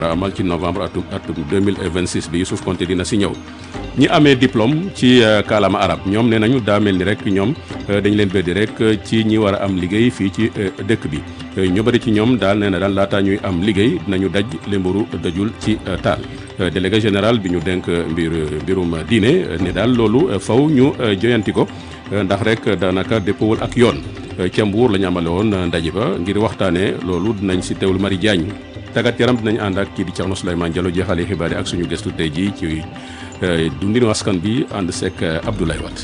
amal ci novembre atum atum 2026 bi Youssouf Konté dina si ñëw ñi amee diplôme ci kaalama arab ñoom nee nañu daa mel ni rek ñoom dañ leen beddi rek ci ñi war a am liggéey fii ci dëkk bi ñu bëri ci ñoom daal nee na daal laataa ñuy am liggéey dinañu daj lemburu dajul ci taal délégué général bi ñu denk mbir mbirum diine ne daal loolu faw ñu joyanti ko ndax rek daanaka dëppawul ak yoon ca Mbuur la ñu amale woon ndaje ba ngir waxtaanee loolu dinañ si teewul Mari Diagne tàggat yaram dinañ ànd ak kii di Thierno Souleymane Diallo jeexalee xibaar yi ak suñu gëstu tey jii ci dundinu askan bi ànd seek Abdoulaye Wade.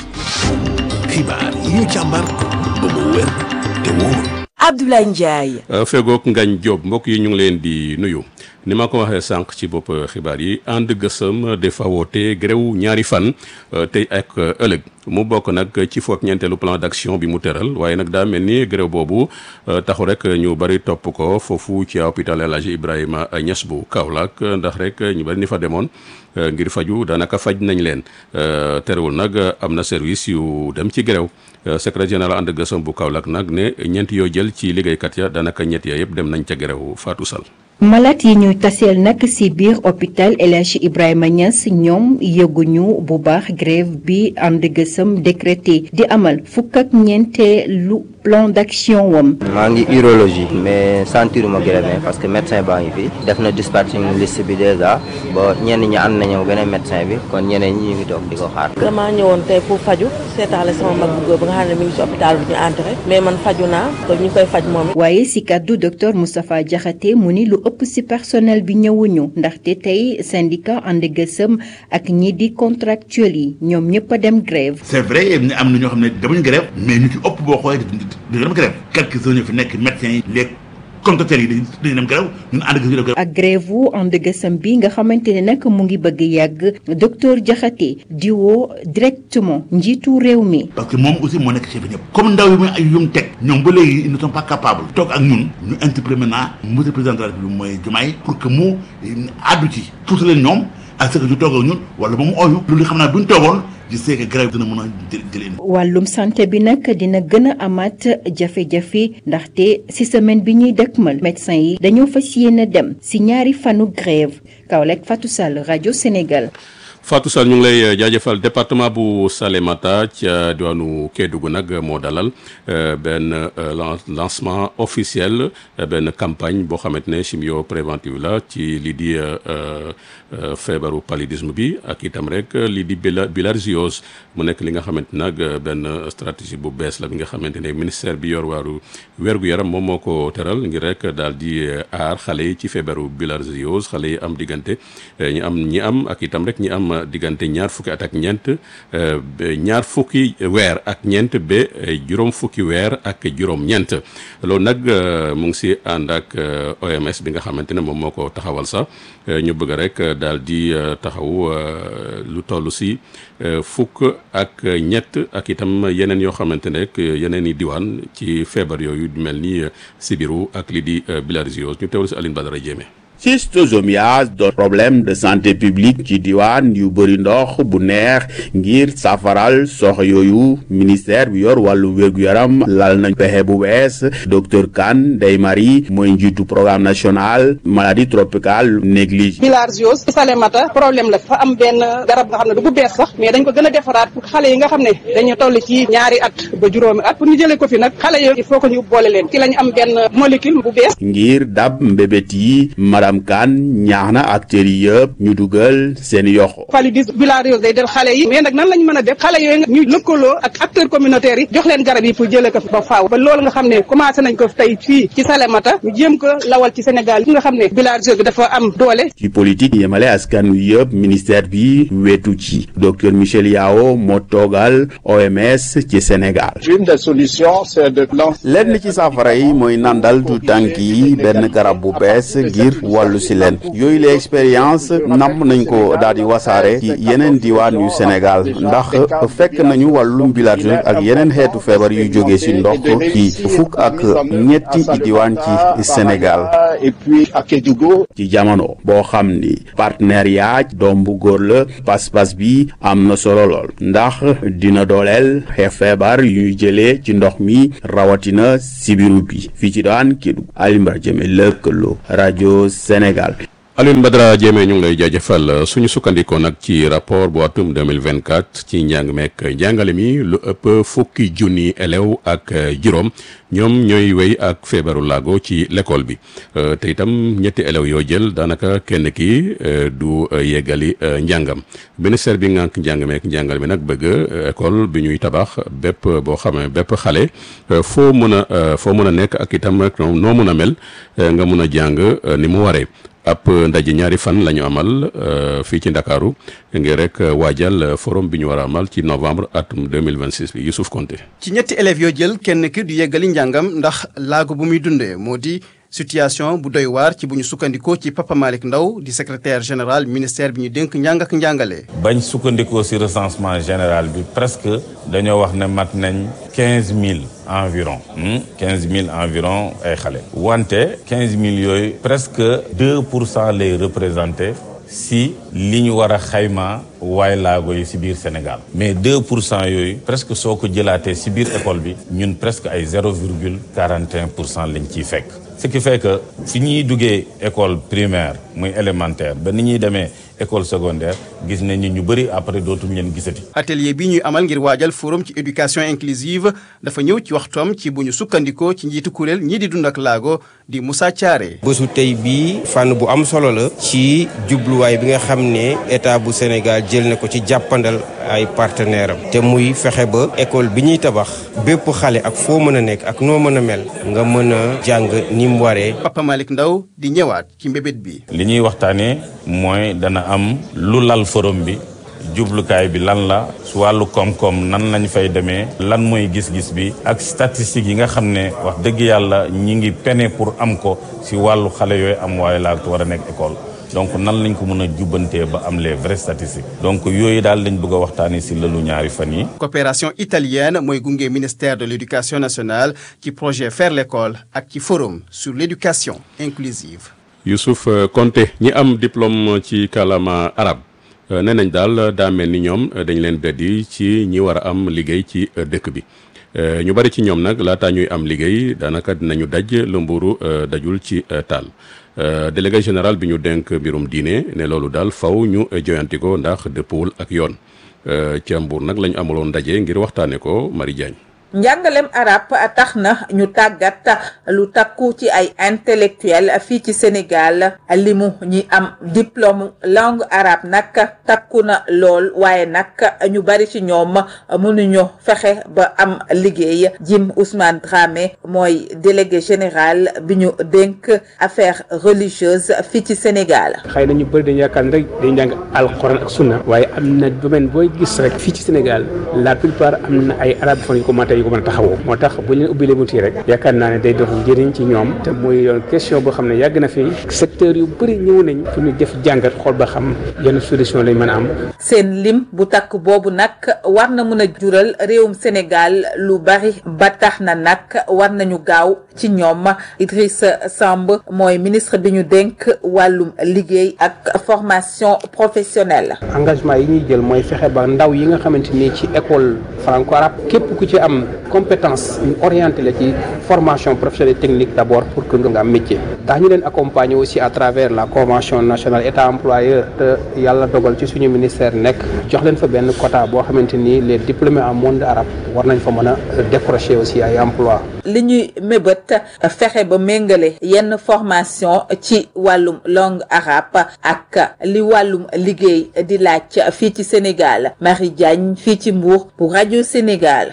xibaar yi ñu càmbar ba mu wér te wóor. Abdoulaye Ndiaye. fegook Ngagne Diop mbokk yi ñu ngi leen di nuyu ni ma ko waxee sànq ci bopp xibaar yi ànd gësëm dafa woote gréw ñaari fan tey ak ëllëg mu bokk nag ci foog ñeenteelu plan d'action bi mu tëral waaye nag daa mel ni gréw boobu taxu rek ñu bari topp ko foofu ci hôpital El Hadji Ibrahima Niass bu Kaolack ndax rek ñu bari ni fa demoon ngir faju daanaka faj nañ leen terewul nag am na service yu dem ci gréw secrétaire général ànd gësëm bu Kaolack nag ne ñeent yoo jël ci liggéeykat ya daanaka ñett ya yëpp dem nañ ca gréw Fatou Sall malaat yi ñuy taseel nag ci biir hôpital El Hadji Ibrahima Niass ñoom yëguñu bu baax grève bi ànd gësëm décrété di amal fukk ak ñeenteelu plan d'action wam maa ngi urologie mais sentiruma grève parce que médecin baa ngi fi def na dispatching liste bi déjà ba ñenn ñi ànd nañu beneen médecin bi kon ñeneen ñi ñu ngi toog di ko xaar. damaa ñëwoon tey pour faju seetaale sama mag bu góor ba nga xam ne mi ngi ci hôpital bi ñu entré mais man faju naa te ñu koy faj moom waaye ci kàddu docteur Moustapha Diakhaté mu ni lu ëpp ci personnel bi ñëwuñu ndaxte tey syndicat ànd gësëm ak ñi di contractuel yi ñoom ñëpp a dem grève c'est vrai am na ñoo xam ne demuñu grève mais ñu ci ëpp boo xoolee dañu dem grève quelques heures ñu fi nekk médecins yi les contractuels yi dañu dem grève ñun ànd gësëm grève ak grève wu ànd gësëm bi nga xamante ne nag mu ngi bëgg yàgg docteur Diakhaté di woo directement njiitu réew mi parce que moom aussi moo nekk chef ñëpp comme ndaw yi muy ay yum teg ñoom ba léegi ils ne sont pas capables toog ak ñun ñu interpellé maintenant monsieur le président de la République mooy Diomaye pour que mu àddu ci tuuti leen ñoom ak ce que ñu toog ak ñun wala moom ooyu loolu xam naa bu ñu toogoon je sais que grève dina mën a jëlee. wàllum santé bi nag dina gën a amaat jafe-jafe ndaxte ci semaine bi ñuy dëkkmal médecin yi dañoo fas yéene dem ci ñaari fanu grève Kaolack Fatou Sall rajo Sénégal. Fatou Sall ñu ngi lay jaajëfal département bu Salémata ca diwaanu Kédougou nag moo dalal benn lancement officiel benn campagne boo xamante ne chimio préventive la ci lii di feebaru paludisme bi ak itam rek lii di bilharziose mu nekk li nga xamante nag benn stratégie bu bees la bi nga xamante ne ministère bi yor waaru wér-gu-yaram moom moo ko teral ngir rek daal di aar xale yi ci feebaru bilharziose xale yi am diggante ñi am ñi am ak itam rek ñi am diggante ñaar fukki at ak ñeent ñaar fukki weer ak ñeent ba juróom fukki weer ak juróom-ñeent loolu nag mu ngi si ànd ak OMS bi nga xamante ne moom moo ko taxawal sax ñu bëgg rek daal di taxaw lu toll si fukk ak ñett ak itam yeneen yoo xamante ne rek yeneen i diwaan ci feebar yooyu mel ni sibiru ak li di bilharziose ñu teewlu si Aline Badara Diémé schistosomiase doon problème de santé publique ci diwaan yu bëri ndox bu neex ngir safaral sox yooyu ministère bi yor wàllu wér-gu-yaram lal nañ pexe bu bees docteur Kane Ndeye Marie mooy njiitu programme national maladie tropicale négligée bilharziose Salémata problème la fa am benn garab nga xam ne du bu bees sax mais dañ ko gën a defaraat pour xale yi nga xam ne dañu toll ci ñaari at ba juróomi at pour ñu jëlee ko fi nag xale yooyu il faut que ñu boole leen ci lañ am benn molécule bu bees ngir dab mbébét yi madame Kane ñaax na acteurs yi yëpp ñu dugal seen yoxo paludisme bilharziose day del xale yi mais nag nan lañ mën a def xale yooyu nga ñu lëkkaloo ak acteurs communautaires yi jox leen garab yi pour jëlee ko fi ba faaw ba loolu nga xam ne commencé nañ ko tey fii ci Salémata ñu jéem ko lawal ci Sénégal yi nga xam ne bilharziose bi dafa am doole ci politique yemale askan wi yëpp ministère bi wetu ci docteur Michel Yao moo toogal OMS ci Sénégal une des solutions c'est de lenn ci saafara yi mooy nandal du tànk yi benn garab bu bees ngir wàllu si leen yooyu la expérience namm nañ ko daal di wasaare ci yeneen diwaan yu Sénégal ndax fekk nañu wàllum bilharziose ak yeneen xeetu feebar yu jóge si ndox ci fukk ak ñetti diwaan ci Sénégal et puis à Kédougou ci jamono boo xam ni partenariat doom bu góor la pas-pas bi am na solo lool ndax dina dooleel xeex feebar yuy jëlee ci ndox mi rawatina sibiru bi fii ci daan Kédougou Alimbra Jëme lëkkaloo rajo Sénégal Alioune Badara Diémé ñu ngi lay jaajëfal suñu sukkandikoo nag ci rapport bu atum 2024 ci njàng meek njàngale mi lu ëpp fukki junni élèves ak juróom ñoom ñooy wéy ak feebaru laago ci l'école bi te itam ñetti élèves yoo jël daanaka kenn ki du yeggali njàngam ministère bi ngànk njàng meek njàngale mi nag bëgg école bi ñuy tabax bépp boo xamee bépp xale foo mën a foo mën a nekk ak itam rek noo mën a mel nga mun a jàng ni mu waree ab ndaje ñaari fan la ñu amal fii ci ndakaaru ngir rek waajal forum bi ñu war a amal ci novembre atum 2026 bi Youssouf Konté ci ñetti élèves yoo jël kenn ki du yeggali njàngam ndax laago bu muy dundee moo di situation bu doy waar ci bu ñu sukkandikoo ci Papa Malick Ndaw di secrétaire général ministère bi ñu dénk njàng ak njàngale. bañ sukkandikoo ci recensement général bi presque dañoo wax ne mat nañ quinze mille environ. quinze mille environ ay xale. wante quinze mille yooyu presque deux pour cent lay représenté si li ñu war a xayma waaye laago yi si biir Sénégal mais 2 pour cent yooyu presque soo ko jëlaatee si biir école bi ñun presque ay 0 virgule 41 pour cent lañ ciy fekk. ce qui fait que fi ñuy duggee école primaire muy élémentaire ba ni ñuy demee école secondaire gis nañ ni ñu bëri après dootuñ leen gisati. atelier bi ñuy amal ngir waajal forum ci éducation inclusive dafa ñëw ci waxtoom ci bu ñu sukkandikoo ci njiitu kuréel ñii di dund ak laago di Moussa Thiaré. bésu tey bii fànn bu am solo la. ci jubluwaay bi nga xam ne état bu Sénégal jël na ko ci jàppandal ay partenaires am. te muy fexe ba école bi ñuy tabax bépp xale ak foo mën a nekk ak noo mën a mel nga mën a jàng ni mu waree. Papa Malick Ndaw di ñëwaat ci mbébét bi. li ñuy waxtaanee mooy dana am lu lal forum bi jublukaay bi lan la su wàllu koom-koom nan lañ fay demee lan mooy gis-gis bi ak statistiques yi nga xam ne wax dëgg yàlla ñi ngi pene pour am ko si wàllu xale yooyu am waaye laa war a nekk école donc nan lañ ko mën a jubbantee ba am les vraies statistiques donc yooyu daal lañ bëgg a waxtaanee si lëlu ñaari fan yi coopération italienne mooy gunge ministère de l'éducation nationale ci projet faire l'école ak ci forum sur l'éducation inclusive Youssouf Konté ñi am diplôme ci kàllaama arab nee nañ daal daa mel ni ñoom dañ leen beddi ci ñi war a am liggéey ci dëkk bi ñu bari ci ñoom nag laataa ñuy am liggéey daanaka dinañu daj lu mburu dajul ci taal délégué général bi ñu dénk mbirum diine ne loolu daal faw ñu joyanti ko ndax dëppwul ak yoon ca Mbuur nag la ñu amaloon ndaje ngir waxtaane ko Marie Diagne njàngalem arab tax na ñu tàggat lu takku ci ay intellectuel fii ci Sénégal limu ñi am diplôme langue arabe nag takku na lool waaye nag ñu bari ci ñoom mënuñu fexe ba am liggéey Jim Ousmane Dramé mooy délégué général bi ñu dénk affaires religieuses fii ci Sénégal. xëy na ñu bëri dañu yaakaar ne rek dañu jàng alxuraan ak sunna waaye am na domaine booy gis rek fii ci Sénégal la plupart am na ay arabophones yu ko mën yu ko mën a taxawoo moo tax bu ñu leen ubbilee bunt yi rek yaakaar naa ne day dox njëriñ ci ñoom te muy yoon question boo xam ne yàgg na fi secteur yu bëri ñëw nañ pour ñu def jàngat xool ba xam yenn solution lañ mën a am seen lim bu takk boobu nag war na mën a jural réewum Sénégal lu bari ba tax na nag war nañu gaaw ci ñoom Idrissa Samb mooy ministre bi ñu dénk wàllum liggéey ak formation professionnelle engagement yi ñuy jël mooy fexe ba ndaw yi nga xamante ni ci école franco arabe képp ku ci am compétence ñu orienté la ci formation professionnelle technique d' abord pour que nga am métier daa ñu leen accompagner aussi à travers la convention nationale état employeur te yàlla dogal ci suñu ministère nekk jox leen fa benn quota boo xamante ni les diplômés en monde arabe war nañ fa mën a décrocher aussi ay emploi li ñuy mébét fexe ba méngale yenn formation ci wàllum langue arabe ak li wàllum liggéey di laaj fii ci Sénégal Marie Diagne fii ci Mbour bu rajo Sénégal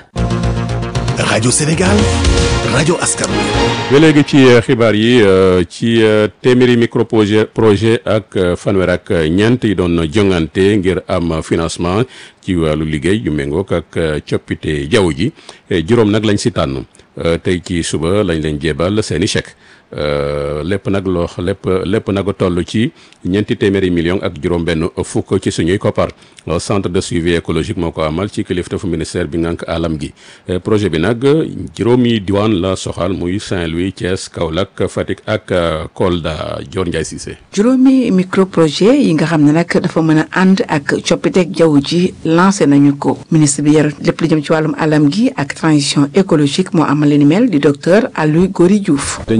rajo Sénégal rajo askan wi. ba léegi ci xibaar yi ci téeméeri micro projet projet ak fanweer ak ñeent yi doon jongante ngir am financement ci wàllu liggéey yu méngook ak coppite jaww ji juróom nag lañ si tànn tey ci suba lañ leen jébal seeni chèque lépp nag loo lépp lépp nag toll ci ñeenti téeméeri millions ak juróom-benn fukk ci suñuy koppar centre de suivi écologique moo ko amal ci kilifteefu ministère bi ngànk alam gi projet bi nag juróomi diwaan la soxal muy Saint-Louis Thiès Kaolack Fatick ak Kolda Dior Ndiaye Cissé. juróomi micro projet yi nga xam ne nag dafa mën a ànd ak coppiteeg jaww ji lancé nañu ko ministre bi yor lépp lu jëm ci wàllum alam gi ak transition écologique moo amal li ni mel di docteur Aliou Gory Diouf. dañuy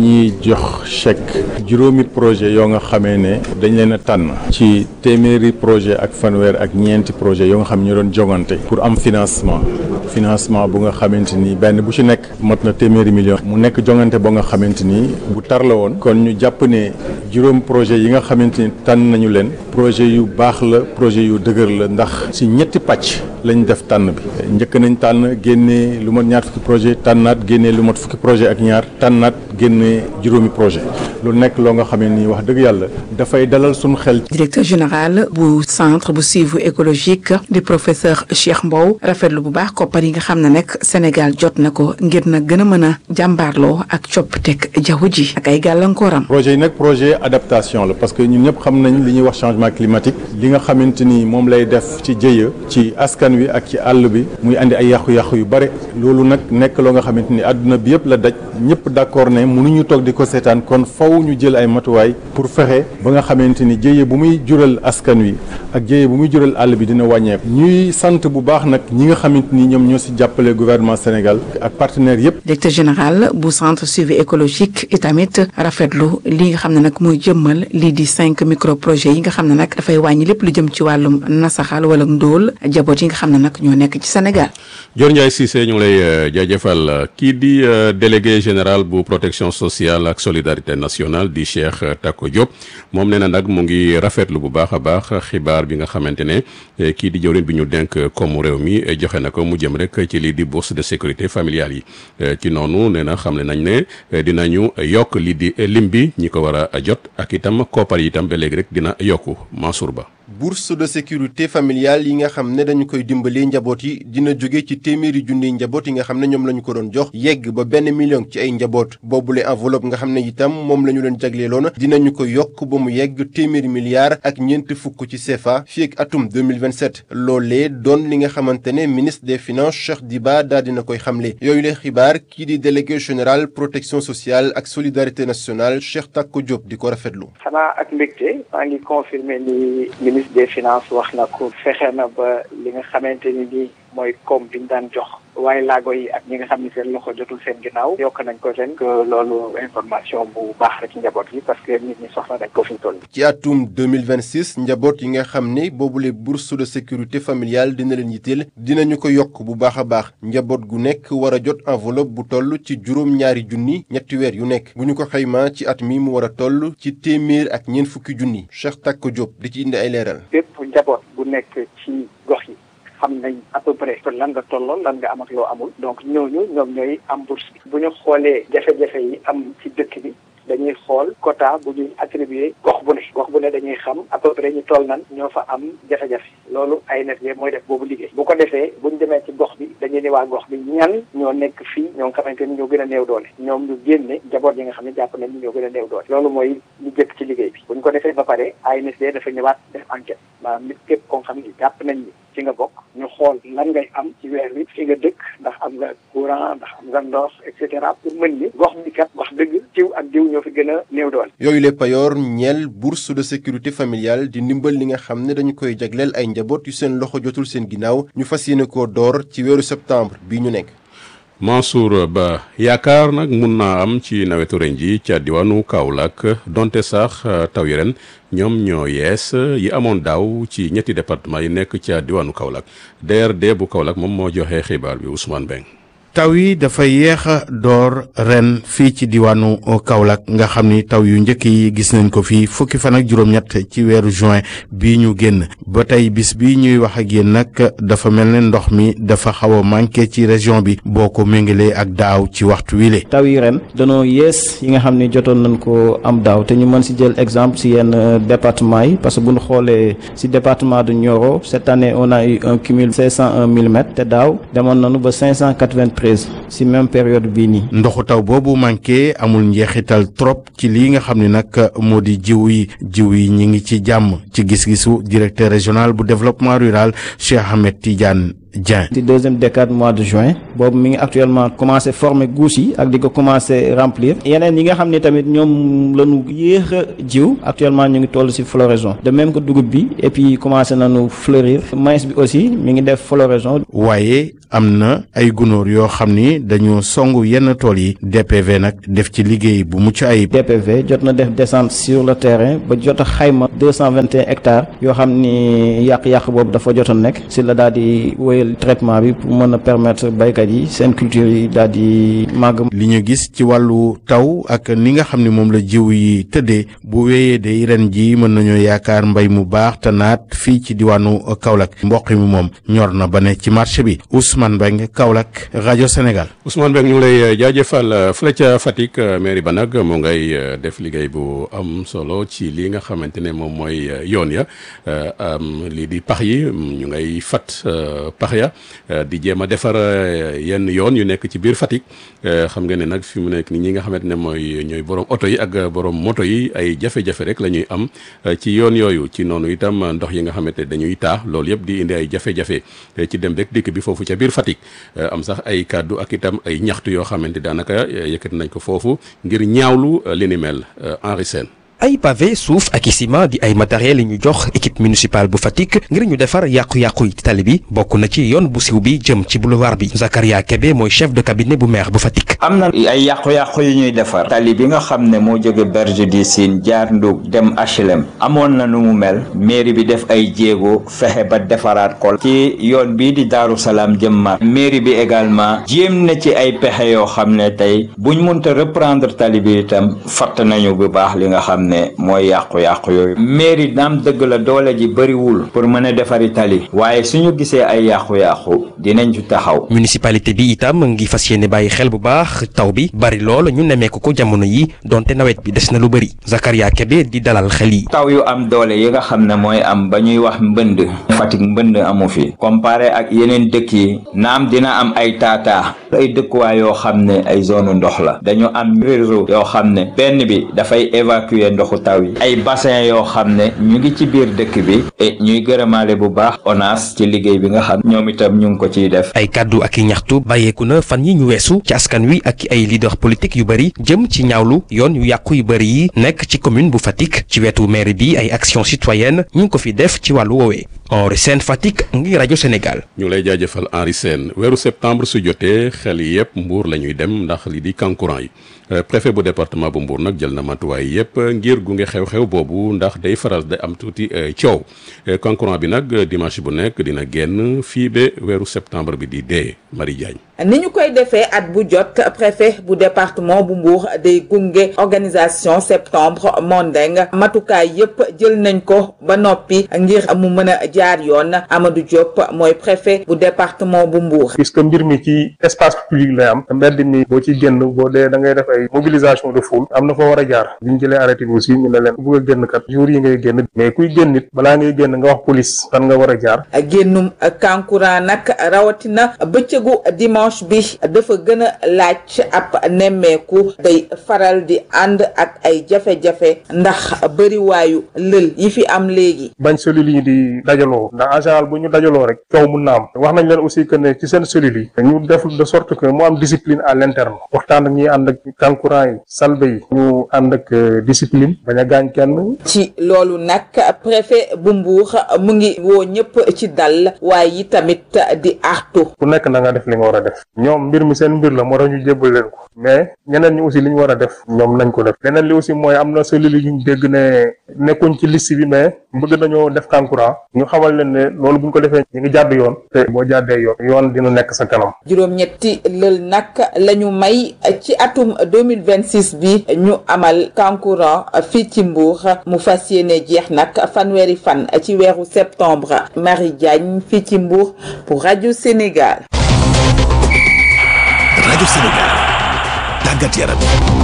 jox chèque juróomi projet yoo nga xamee ne dañ leen a tànn ci téeméeri projet ak fanweer ak ñeenti projet yoo nga xam ne ñu doon jogante pour am financement financement bu nga xamante ni benn bu ci nekk mot na téeméeri million mu nekk jongante ba nga xamante ni bu tar la woon kon ñu jàpp ne juróom projet yi nga xamante ni tànn nañu leen projet yu baax la projet yu dëgër la ndax ci ñetti pàcc lañ def tànn bi njëkk nañ tànn génnee lu mat ñaar fukki projet tànnaat génnee lu mat fukki projet ak ñaar tànnaat génnee juróomi projet lu nekk loo nga xam ne nii wax dëgg yàlla dafay dalal suñu xel. directeur général bu centre bu suivi écologique di professeur Cheikh Mbow rafetlu bu baax koppar yi nga xam ne nag Sénégal jot na ko ngir na gën a mën a jàmbaarloo ak coppiteg jaww ji ak ay gàllankooram. projet yi nag projet adaptation la parce que ñun ñëpp xam nañ li ñuy wax changement climatique li nga xamante ni moom lay def ci jëya ci askan wi ak ci àll bi muy andi ay yàqu-yàqu yu bare loolu nag nekk loo nga xamante ni àdduna bi yëpp la daj ñëpp d'accord ne mënuñu toog di ko seetaan kon faw ñu jël ay matuwaay pour fexe ba nga xamante ni jëye bu muy jural askan wi ak jëye bu muy jural àll bi dina wàññeeku ñuy sant bu baax nag ñi nga xamante ni ñoom ñoo si jàppale gouvernement Sénégal ak partenaires yëpp. directeur général bu centre suivi écologique itamit rafetlu li nga xam ne nag mooy jëmmal lii di cinq micro projets yi nga xam ne nag dafay wàññi lépp lu jëm ci wàllum nasaxal wala ndóol jaboot yi nga xam ne nag ñoo nekk ci Sénégal. Dior Ndiaye Cissé ñu ngi lay jaajëfal kii di délégué général bu protection sociale ak solidarité nationale di Cheikh Tako Diop moom nee na nag mu ngi rafetlu bu baax a baax xibaar bi nga xamante ne kii di jëwriñ bi ñu denk comme réew mi joxe na ko mu jëm rek ci lii di bourse de sécurité familiale yi ci noonu nee na xamle nañ ne dinañu yokk lii di lim bi ñi ko war a jot ak itam koppar yi itam ba léegi rek dina yokku Mansour Ba. bourse de sécurité familiale yi nga xam ne dañu koy dimbalee njaboot yi dina jóge ci téeméeri junniy njaboot yi nga xam ne ñoom la ñu ko doon jox yegg ba benn million ci ay njaboot boobule enveloppe nga xam ne itam moom la ñu leen jagleeloon dinañu ko yokk ba mu yegg téeméeri milliards ak ñeent fukk ci CFA fii ak atum 2027 loolee doon li nga xamante ne ministre des finances Cheikh Diba daal dina koy xamle yooyu le xibaar kii di délégué général protection sociale ak solidarité nationale Cheikh Tako Diop di ko rafetlu. xanaa ak mbégte maa ngi confirmer ni ministre des finances wax na ko fexe na ba li nga xamante ni nii mooy koom bi ñu daan jox waaye laago yi ak ñi nga xam ne seen loxo jotul seen ginnaaw yokk nañ ko ren que loolu information bu baax la ci njaboot yi parce que nit ñi soxla nañ ko fi ñu toll. ci atum 2026 njaboot yi nga xam ne boobule bourse de sécurité familiale dina leen yitteel dinañu ko yokk bu baax a baax njaboot gu nekk war a jot enveloppe bu toll ci juróom-ñaari junni ñetti weer yu nekk bu ñu ko xaymaa ci at mi mu war a toll ci téeméer ak ñeent fukki junni Cheikh Tako Diop di ci indi ay leeral. bépp njaboot bu nekk ci gox yi. xam nañ à peu près lan nga tolloo lan nga am ak loo amul donc ñooñu ñoom ñooy am bourse bi bu ñu xoolee jafe-jafe yi am ci dëkk bi dañuy xool quota bu ñuy attribué gox bu ne gox bu ne dañuy xam à peu près ñu toll nan ñoo fa am jafe-jafe loolu ANSD mooy def boobu liggéey bu ko defee bu ñu demee ci gox bi dañuy ne waa gox bi ñan ñoo nekk fii ñoo nga xamante ni ñoo gën a néew doole ñoom ñu génne njaboot yi nga xam ne jàpp nañ ni ñoo gën a néew doole loolu mooy lu jëkk ci liggéey bi bu ñu ko defee ba pare ANSD dafa ñëwaat def enquête maanaam nit képp koo xam ni jàpp nañ ni ci nga bokk ñu xool lan ngay am ci weer wi fi nga dëkk ndax am nga courant ndax am nga ndox et cetera pour mën ni gox bi kat wax dëgg ciw ak diw ñoo fi gën a néew doole. yooyu le payoor ñeel bourse de sécurité familiale di ndimbal li nga xam ne dañu koy jagleel ay njaboot yu seen loxo jotul seen ginnaaw ñu fas yéene koo door ci weeru septembre bii ñu nekk. Mansour Ba yaakaar nag mun naa am ci nawetu ren ji ca diwaanu Kaolack donte sax taw yi ren ñoom ñoo yees yi amoon daaw ci ñetti département yi nekk ca diwaanu Kaolack DRD bu Kaolack moom moo joxe xibaar bi Ousmane Beng taw yi dafa yéex a door ren fii ci diwaanu Kaolack nga xam ni taw yu njëkk yi gis nañ ko fii fukki fan ak juróom-ñett ci weeru juin bii ñu génn ba tey bis bi ñuy wax ak yéen nag dafa mel ne ndox mi dafa xaw a manqué ci région bi boo ko méngalee ak daaw ci waxtu wile. taw yi ren danoo yées yi nga xam ni jotoon nañ ko am daaw te ñu mën si jël exemple si yenn département yi parce que bu ñu xoolee si département de Nioro cette année on a eu un cumul 501 millimètres te daaw demoon nañu ba 593 si même période bii nii. ndoxu taw boobu manqué amul njeexital trop ci lii nga xam ne nag moo di jiw yi jiw yi ñi ngi ci jàmm ci gis-gisu directeur régional bu développement rural Cheikh Ahmed Tidiane. Dieng. ci deuxième décade mois de juin boobu mi ngi actuellement commencé former guus yi ak di ko commencé remplir yeneen yi nga xam ne tamit ñoom la ñu yéex a jiw actuellement ñu ngi toll ci floraison de même que dugub bi et puis commencé nañu fleurir maïs bi aussi mi ngi def floraison. waaye am na ay gunóor yoo xam ni dañoo song yenn tool yi DPV nag def ci liggéey bu mucc ayib. DPV jot na def descente sur le terrain ba jot a xayma deux cent vingt et un hectares yoo xam ni yàq-yàq boobu dafa jotoon nekk si la daal di wéyal traitement bi pour mën a permettre baykat yi seen culture yi daal di màgg. li ñu gis ci wàllu taw ak ni nga xam ni moom la jiw yi tëddee bu wéyee de ren ji mën nañoo yaakaar mbay mu baax te naat fii ci diwaanu Kaolack mboq mi moom ñor na ba ne ci marché bi Ousmane Mbengue Kaolack rajo Sénégal. Ousmane Mbengue ñu ngi lay jaajëfal fële ca Fatick mairie ba nag mu ngay def liggéey bu am solo ci li nga xamante ne moom mooy yoon ya lii di pax yi ñu ngay fat pax ya di jéem a defar yenn yoon yu nekk ci biir Fatick xam nga ne nag fi mu nekk ni ñi nga xamante ne mooy ñooy borom oto yi ak borom moto yi ay jafe-jafe rek la ñuy am ci yoon yooyu ci noonu itam ndox yi nga xamante ne dañuy taa loolu yëpp di indi ay jafe-jafe ci dem rek dikk bi foofu ca biir Fatick am sax ay kàddu ak itam ay ñaxtu yoo xamante daanaka yëkkati nañ ko foofu ngir ñaawlu li ni mel Henri Sène ay pavé suuf ak i ciment di ay matériel yi ñu jox équipe municipale bu Fatick ngir ñu defar yàqu-yàqu yi tali bi bokk na ci yoon bu siw bi jëm ci boulevard bi Zakaria Kebe mooy chef de cabinet bu maire bu Fatick. am na ay yàqu-yàqu yu ñuy defar tali bi nga xam ne moo jóge berge du Sine jaar Ndug dem HLM amoon na nu mu mel mairie bi def ay jéego fexe ba defaraat ko ci yoon bii di Daaru Salaam jëm mar mairie bi également jéem na ci ay pexe yoo xam ne tey buñ mënta reprendre tali bi itam fatt nañu bu baax li nga xam ne mooy yàqu-yàqu yooyu mairie naam dëgg la doole ji bëriwul pour mën a defari tali waaye suñu gisee ay yàqu-yàqu dinañ ci taxaw municipalité bi itam ngi fas yéene bàyyi xel bu baax taw bi bari lool ñu nemmeeku ko jamono yi donte nawet bi des na lu bëri Zakaria Kebe di dalal xel yi taw yu am doole yi nga xam ne mooy am ba ñuy wax mbënd Fatick mbënd amu fi comparé ak yeneen dëkk yi naam dina am ay taataa ay dëkkuwaay yoo xam ne ay zone ndox la dañu am réseau yoo xam ne benn bi dafay évacuer ndoxu taw yi ay bassin yoo xam ne ñu ngi ci biir dëkk bi et ñuy gërëmaale bu baax ONAS ci liggéey bi nga xam ñoom itam ñu ngi ko ciy def ay kàddu ak i ñaxtu bàyyeeku na fan yi ñu weesu ci askan wi ak ay leader politique yu bëri jëm ci ñaawlu yoon yu yàqu yu bëri yi nekk ci commune bu Fatick ci wetu maire bi ay action citoyenne ñu ngi ko fi def ci wàllu woowee Henri Sène Fatick ngi rajo Sénégal ñu ngi lay jaajëfal Henri Sène weeru septembre su jotee xel yi yëpp Mbour la ñuy dem ndax li di kankurang yi préfet bu département bu Mbour nag jël na matuwaay yëpp ngir gunge xew-xew boobu ndax day faral day am tuuti coow kankurang bi nag dimanche bu nekk dina génn fii ba weeru septembre bi di dee Marie Diagne ni ñu koy defee at bu jot préfet bu département bu Mbour day gunge organisation septembre mondain matukaay yépp jël nañ ko ba noppi ngir mu mën a jaar yoon Amadou Diop mooy préfet bu département bu Mbour. puisque mbir mi ci espace public lay am mbedd mi boo ci génn boo dee da ngay def ay mobilisation de foule am na fa war a jaar bi ñu jëlee arrêté bi aussi ñu ne leen ku bëgg a génn kat jour yi ngay génn mais kuy génn nit balaa ngay génn nga wax police fan nga war a jaar. génnum kankurang nag rawatina bëccëgu dimanche bi dafa gën a laaj ab nemmeeku day faral di ànd ak ay jafe-jafe ndax bëriwaayu lël yi fi am léegi. bañ cellules yi di dajaloo ndax en général bu ñu dajaloo rek coow mun na am wax nañ leen aussi que ne ci seen cellules yi ñu def de sorte que mu am discipline à l'interne waxtaan ak ñi ànd ak kankurang yi salbe yi ñu ànd ak discipline bañ a gaañ kenn. ci loolu nag préfet bu Mbour mu ngi woo ñëpp ci dal waaye yi tamit di artu. ku nekk na nga def li nga war a def ñoom mbir mi seen mbir la moo tax ñu jébbal leen ko mais ñeneen ñi aussi li ñu war a def ñoom nañ ko def leneen li aussi mooy am na cellules yu ñu dégg ne nekkuñ ci liste bi mais bëgg nañoo def kankurang ñu xamal leen ne loolu bu ñu ko defee ñu ngi jàdd yoon te boo jàddee yoon yoon dina nekk sa kanam. juróom-ñetti lël nag la ñu may ci atum 2026 bi ñu amal kankurang fii ci Mbour mu fas yéene jeex nag fanweeri fan ci weeru septembre Marie Diagne fii ci Mbour pour rajo Sénégal. rajo Sénégal tàggat yaram.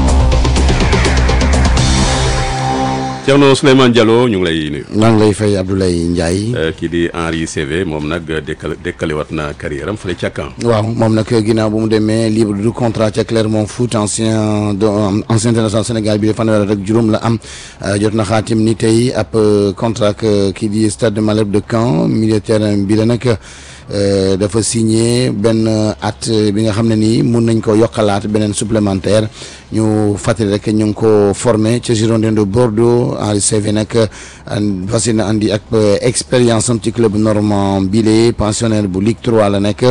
Thierno Souleymane Diallo ñu ngi lay nuyu. maa ngi lay fay Abdoulaye Ndiaye. kii di Henri CV moom nag dekkal dekkaliwaat na carrière am fële ca Caen. waaw moom nag ginnaaw bu mu demee libre du contrat ca Clermont Foot ancien ancien international Sénégal bi de fanweer rek juróom la am jot na xaatim ni tey ab contrat kii di Stade Malherbe de Caen militaire bi la nag. dafa signé benn at bi nga xam ne nii mun nañ ko yokkalaat beneen supplémentaire ñu fàttali rek ñu ngi ko formé ca Girondins de Bordeaux Henri Saivet nag fas yéene andi ak expérience am ci club normand bile pensionnaire bu Ligue 3 la nekk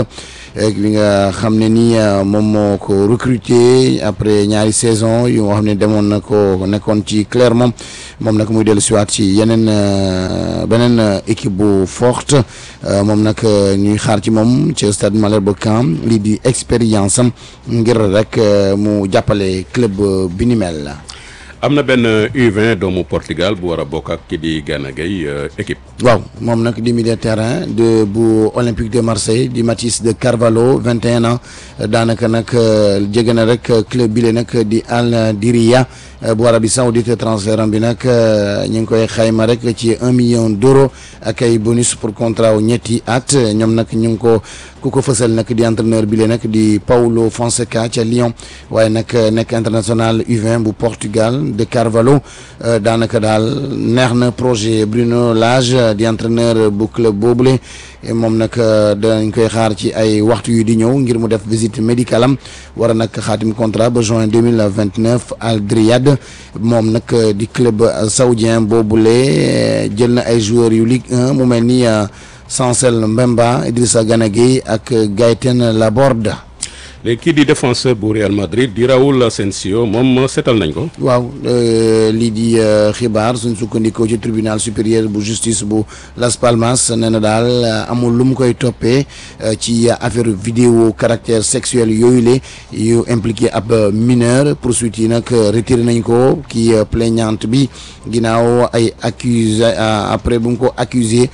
bi nga xam ne ni moom moo ko recruter après ñaari saison yu nga xam ne demoon na ko nekkoon ci Clermont moom nag muy dellu siwaat ci yeneen beneen équipe bu forte moom nag ñuy xaar ci moom ci stade Malherbe bu Caen lii di expérience am ngir rek mu jàppale club bi ni mel. am na benn U20 doomu Portugal bu war a bokk ak ki di Gana Gueye équipe. waaw moom nag di milieu de terrain de bu Olympique de Marseille di Mathis de Carvalho 21 ans daanaka nag jege na rek club bile nag di Al Diriya bu Arabie Saoudite transfert am bi nag ñu ngi koy xayma rek ci un million d'euros ak ay bonus pour contrat wu ñetti at ñoom nag ñu ngi ko ku ko fësal nag di entraîneur bile nag di Paulo Fonseca ca Lyon waaye nag nekk international U20 bu Portugal de Carvalho daanaka daal neex na projet Bruno Lage di entraîneur bu club boobule moom nag danañ koy xaar ci ay waxtu yu di ñëw ngir mu def visite médicale am war a nag xaatim contrat ba juin deux mille vingt neuf Al Riyad moom nag di club saoudien boobule jël na ay joueurs yu Ligue 1 mu mel ni Chancel Mbemba Idrissa Gana Gueye ak Gaëtan Laborde. léegi kii di défenseur bu Real Madrid di Raúl Asensio moom seetal nañ ko. waaw lii di xibaar suñ sukkandikoo ci tribunal supérieur bu justice bu Las Palmas nee na daal amul lu mu koy toppee ci affaire vidéo caractère sexuel yooyu la yu impliqué ab mineur poursuite yi nag retiré nañ ko kii plaignante bi ginnaaw ay accusé après bu mu ko accusé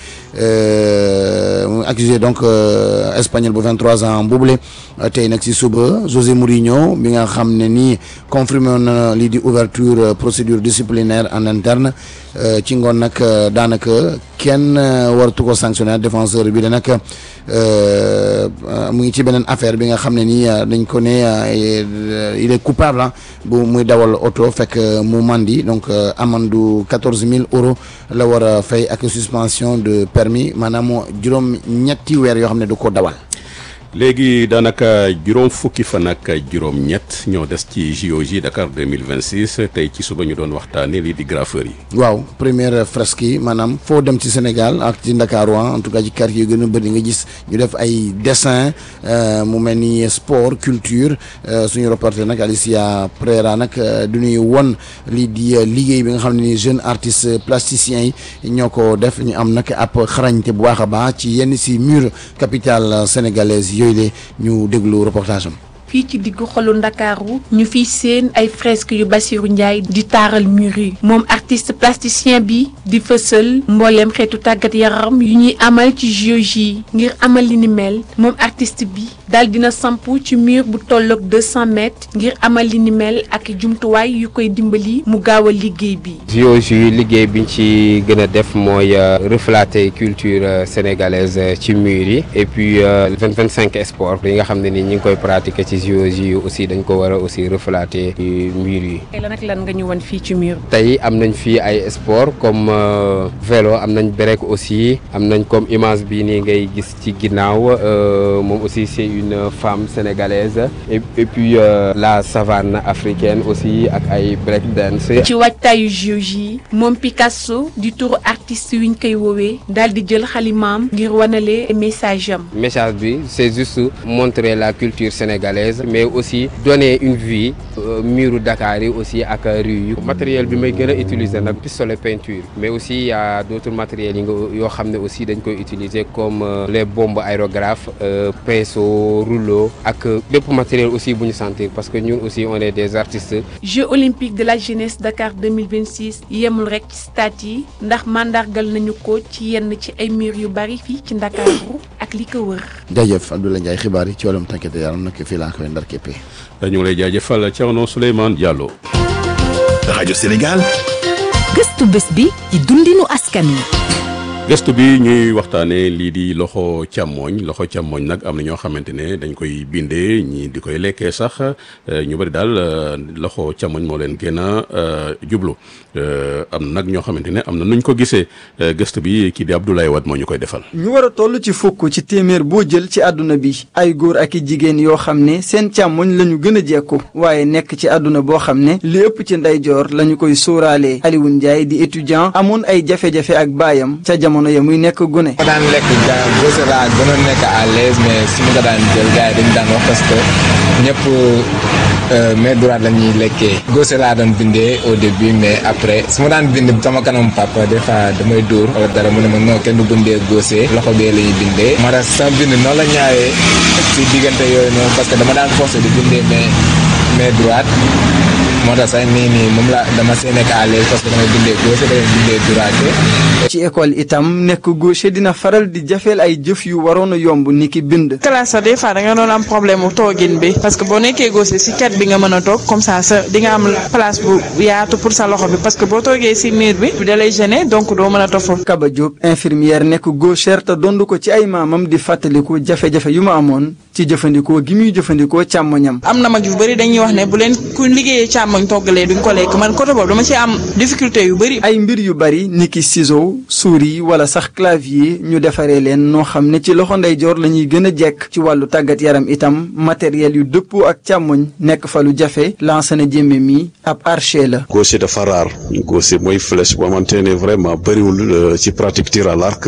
accusé donc espagnol bu 23 ans boobule tey nag si suba José Mourinho bi nga xam ne nii confirmé na lii di ouverture procédure disciplinaire en interne ci ngoon nag daanaka kenn waratu ko sanctionner défenseur bi da nag mu ngi ci beneen affaire bi nga xam ne nii dañ ko ne il est coupable bu muy dawal oto fekk mu mandi donc amandu quatorze mille euros la war a fay ak suspension de permis maanaam juróom ñetti weer yoo xam ne du ko dawal. léegi daanaka juróom fukki fan ak juróom-ñett ñoo des ci JOJ Dakar 2026 tey ci suba ñu doon waxtaanee lii di graffeur yi. waaw première fresque yi maanaam foo dem ci Sénégal ak ci Ndakaaru en tout cas ci quartier yu gën a bëri nga gis ñu def ay dessin mu mel ni sport culture suñu reporter nag Alicia Pereira nag du ñuy won lii di liggéey bi nga xam ne ni jeune artiste plasticien yi ñoo ko def ñu am nag ab xarañte bu baax a baax ci yenn si mur capitale sénégalaise yooyu de ñu déglu reportage am. fii ci diggu xolu ndakaaru ñu fiy seen ay fresques yu Bassirou Ndiaye di taaral mur yi moom artiste plasticien bi di fësal mbooleem xeetu tàggat yaram yu ñuy amal ci JOJ yi ngir amal li ni mel moom artiste bi daal dina samp ci mur bu tolloog 200 mètres ngir amal li ni mel ak jumtuwaay yu koy dimbali mu gaaw a liggéey bi. JOJ yi liggéey biñ ci gën a def mooy refléter culture sénégalaise ci mur yi et puis vingt vingt cinq sport yi nga xam ne ni ñi ngi koy pratiquer ci JOJ yi aussi dañ ko war a aussi refléter mur yi. tey lan ak lan nga ñu wan fii ci mur tey am nañ fii ay sport comme vélo am nañ break aussi am nañ comme image bi nii ngay gis ci ginnaaw moom aussi c'est une femme sénégalaise et, et puis euh, la savane africaine aussi ak ay break dance. ci waajtaayu JOJ yi moom Picasso di turu artiste wi ñu koy woowee daal di jël xalimaam ngir wanale message am. message bi c'est juste montrer la culture sénégalaise mais aussi donner une vie euh, muru Dakar yi aussi ak rue yi. matériel bi may gën a utiliser nag pistolet peinture mais aussi y a d'autres matériels yi nga yoo xam ne aussi dañ koy utiliser comme euh, les bombes aérographes pinceau rouleau ak bépp matériel aussi bu ñu sentir parce que ñun aussi on est des artistes. Jeux olympiques de la jeunesse Dakar 2026 yemul rek ci stade yi ndax mandargal nañu ko ci yenn ci ay mur yu bari fii ci Ndakaaru ak li ko wër. jaajëf Abdoulaye Ndiaye xibaar yi ci wàllum tànkete yaram nag fii laa koy ndar képpee. ñu ngi lay jaajëfal Thierno Souleymane Diallo. rajo Sénégal. gëstu bés bi ci dundinu askan wi. gëstu bi ñuy waxtaanee lii di loxo càmmooñ loxo càmmooñ nag am na ñoo xamante ne dañ koy bindee ñii di koy lekkee sax ñu bari daal loxo càmmooñ moo leen gën a jublu am na nag ñoo xamante ne am na nuñ ko gisee gëstu bi kii di Abdoulaye Wade moo ñu koy defal. ñu war a toll ci fukk ci téeméer boo jël ci àdduna bi ay góor ak i jigéen yoo xam ne seen càmmoñ la ñu gën a jekku waaye nekk ci àdduna boo xam ne li ëpp ci ndeyjoor la ñu koy sóoraalee Alioune Ndiaye di étudiant amoon ay jafe-jafe ak baayam ca jamono jamono ya muy nekk gune. ma daan lekk ja gauche laa gënoon nekk à l'aise mais su ma ko daan jël gars yi dañu daan wax parce que ñëpp main droite la ñuy lekkee gauche laa doon bindee au début mais après su ma daan bind sama kanam papa des fois damay dóor wala dara mu ne ma non kenn du bindee gauche loxo bee la ñuy bindee moo tax sama bind noonu la ñaawee si diggante yooyu noonu parce que dama daan forcé di bindee mais main droite moo tax sax nii nii moom la dama see nekk à l'aise parce que damay bindee gauche damay bindee droite ci école itam nekk gaucher dina faral di jafeel ay jëf yu waroon a yomb ni ki bind. classe sa des fois da nga doon am problème mu toogin bi parce que boo nekkee gaucher si cat bi nga mën a toog comme ça sa di nga am place bu yaatu pour sa loxo bi parce que boo toogee si mur bi da lay gêner donc doo mën a toog foofu. Kaba Diop infirmière nekk gauchère te dond ko ci ay maamam di fàttaliku jafe-jafe yu ma amoon ci jëfandikoo gi muy jëfandikoo càmmoñam. am na mag yu bëri dañuy wax ne bu leen ku liggéeyee càmmoñ toggalee duñ ko lekk man côté boobu dama ci am difficulté yu bëri. ay mbir yu bëri ni ki ciseau souris wala sax clavier ñu defaree leen noo xam ne ci loxo ndeyjoor la ñuy gën a jekk ci wàllu tàggat yaram itam matériel yu dëppoo ak càmmoñ nekk fa lu jafe lancé na jéeme mi ab archer la. gaucher dafa raar gaucher mooy flèche boo xamante ne vraiment bëriwul ci pratique tir à l'arc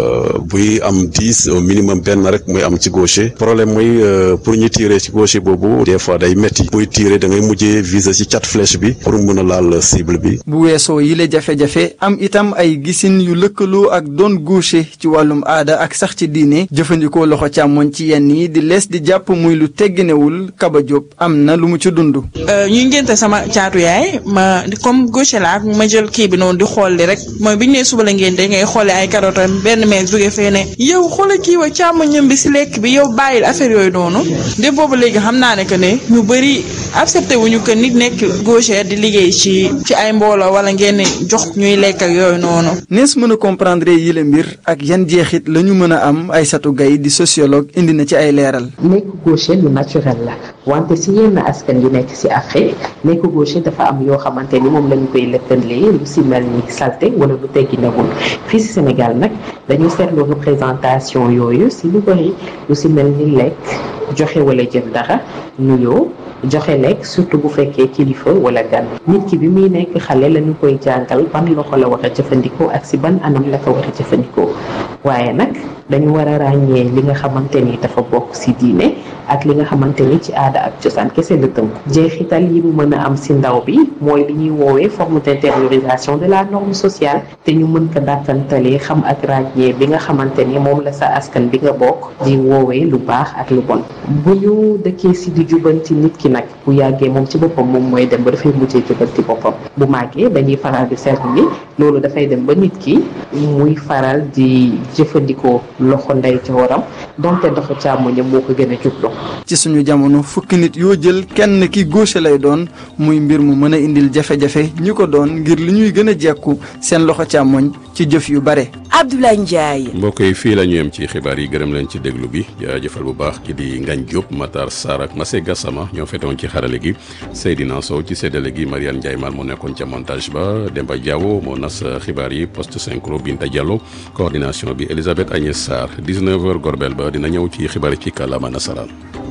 buy am dix au minimum benn rek muy am ci gaucher problème mooy pour ñu tirer ci gaucher boobu des fois day metti buy tirer da ngay mujjee viser ci cat flèche bi pour mën a laal cible bi. bu weesoo yi la jafe-jafe am itam ay gisin yu lëkkaloo ak doon gaucher ci wàllum aada ak sax ci diine jëfandikoo loxo càmmoñ ci yenn yi di lees di jàpp muy lu tegginewul Kaba Diop am na lu mu ci dund. ñuy ngénte sama caatu yaay ma comme gaucher laa ma jël kii bi noonu di xool li rek mooy bi ñu nee suba la ngénte ngay xoolee ay carottes benn meel jóge fee ne yow xoolal kii wa càmmoñam bi si lekk bi yow bàyyil affaire yooyu noonu de boobu léegi xam naa ne que ne ñu bëri accepté wuñu que nit nekk gaucher di liggéey ci ci ay mbooloo wala ngeen jox ñuy lekk ak yooyu noonu. nees mën a comprendre yi la mbir ak yan jeexit la ñu mën a am Aïssatou Gaye di sociologue indi na ci ay leeral. nekk gaucher lu naturel la wante si yenn askan yu nekk si Afrique nekk gaucher dafa am yoo xamante ni moom lañu koy lëkkalee lu si mel ni salté wala lu teggi newul fii si Sénégal nag dañu seetlu représentation yooyu si lu bëri lu si mel ni lekk joxe wala jël dara nuyoo joxe lekk surtout bu fekkee kilifa wala gan nit ki bi muy nekk xale la ñu koy jàngal ban loxo la war a jëfandikoo ak si ban anam la ko war a jëfandikoo waaye nag dañu war a ràññee li nga xamante ni dafa bokk si diine ak li nga xamante ni ci aada ak cosaan kese la tënk jeexital yi mu mën a am si ndaw bi mooy li ñuy woowee forme d'intériorisation de la norme sociale te ñu mën ko dàkkantalee xam ak ràññee bi nga xamante ni moom la sa askan bi nga bokk di woowee lu baax ak lu bon bu ñu dëkkee si di jubanti nit ki nag bu yàggee moom ci boppam moom mooy dem ba dafay mujjee jubanti boppam bu màggee dañuy faral di seetlu ni loolu dafay dem ba nit ki muy faral di jëfandikoo loxo ndeyjooram donte doxu càmmoñam moo ko gën a jublu ci suñu jamono fukki nit yoo jël kenn ki gaucher lay doon muy mbir mu mën a indil jafe-jafe ñi ko doon ngir li ñuy gën a jekku seen loxo càmmoñ ci jëf yu bare. Abdoulaye Ndiaye. mbokk yi fii la ñu yem ci xibaar yi gërëm leen ci déglu bi jaajëfal bu baax ki di Ngagne Diop Matar Sarr ak Massé Gassama ñoo fetoon ci xarale gi Seydina Sow ci séddale gi Mariane Ndiaye Mal moo nekkoon ca montage ba Demba Diawo moo nas xibaar yi poste synchro Binta Diallo coordination bi Elisabeth Agnès Sarr 19h Gorbel ba dina ñëw ci xibaar yi ci kàllaama nasaraan